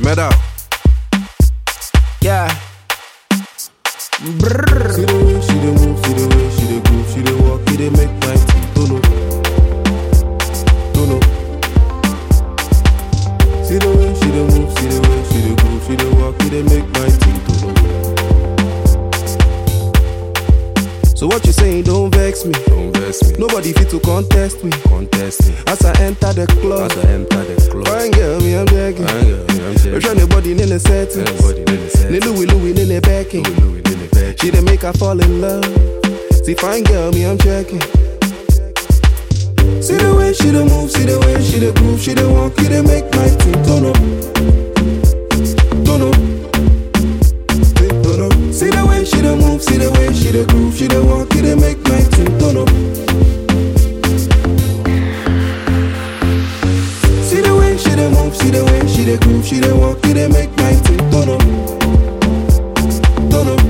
Medal. Yeah. Brrr. See the way she dey move, see the way she dey groove, she dey walk, it dey make my teeth don't know. Don't know. See the way she dey move, see the way she dey groove, she dey walk, it dey make my teeth don't know. So what you saying? Don't vex me. Don't vex me, Nobody fit to contest me. contest me. As I enter the club, As I enter the club, fine girl, me I'm begging. I ain't got I'm If checking. anybody in the setting, Anybody in the set, the Louis Louis in the backing. Louis Louis in the back. She dey make her fall in love. See fine girl, me I'm checking. See the way she dey move, see the way she dey groove, she dey walk, it dey make my teeth turn up, turn up, turn up. See the way she dey move, see the way she dey groove, she dey walk, it dey make my teeth turn up. See the way she dey move, see the way she dey groove, she dey walk, it dey make my teeth turn up, turn up.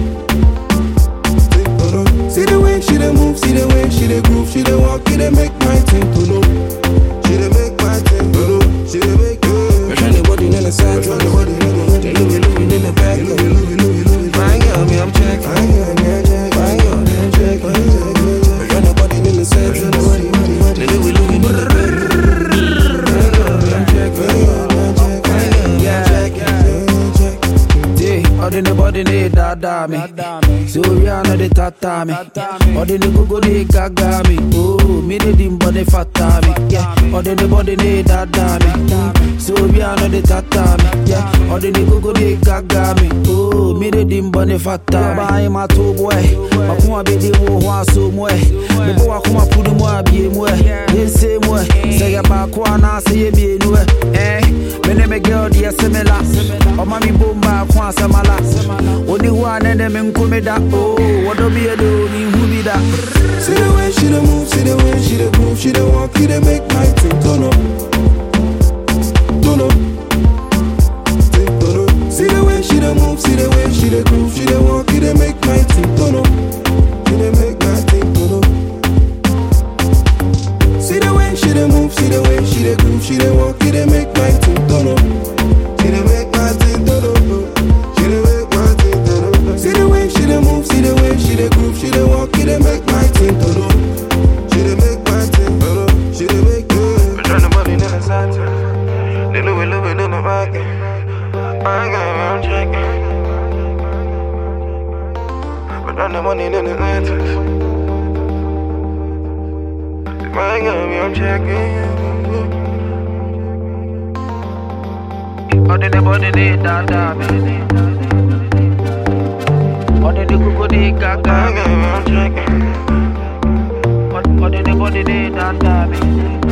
See the way she dey move, see the way she dey groove, she dey walk, it dey make my thing to know. She dey make my thing to know. She dey make me. Trying to body in the side, trying to body in the Louis Louis in the back, Louis Louis Louis Louis. Fine girl, me I'm checking. Fine girl, me I'm checking. Fine girl, me I'm checking. Trying to body in the side, trying to body in the Louis Louis in the back. Fine girl, me I'm checking. Fine girl, me I'm checking. Fine girl, me I'm checking. Yeah, ọdị n'ebọdị na-edada mi so ya no dey tata mi ọdị n'egogo dey gaga mi oh mmiri dị mbọ dey fata mi yeah ọdị n'ebọdị na-edada mi so ya no dey tata mi yeah ọdị n'egogo dey gaga mi oh mmiri dị mbọ dey fata mi. ọba anyị ma tó bọ ẹ ọkùnrin abẹ́dẹ́ wo hó aṣọ mu ẹ bíbọ́ wa kó ma pudu mu abie mu ẹ yẹnse mu ẹ sẹyẹ baako anaasẹ yẹ mienu ẹ ẹ mene me girl deɛ semela ɔma mi bom baako asɛmala ɔni hu a nɛnɛ me nkome da o wɔdɔ bi yɛ de o menhu bi da See the way she dey move, see the way she dey groove, she dey walk, it dey make my thing turn up, turn up, thing turn up. See the way she dey move, see the way she dey groove, she dey walk, it dey make my thing turn up, it dey make my thing turn up. See the way she dey move, see the way she dey groove, she dey walk, it dey make my thing turn up, she dey make my thing turn up, she dey make my thing turn up. See the way she dey move, see the way she dey groove, she dey walk, it dey make my thing turn up, she dey make my thing turn up, she dey make. I'm trying to money in the side, the Louis Louis in the back, I got me, I'm checking. But run the money in the side. I got me, I'm checking. ɔde n'ebɔdị na-edada mi ɔde n'egogo dey gaga I mi got me, I'm checking. ɔde n'ebɔdị na-edada mi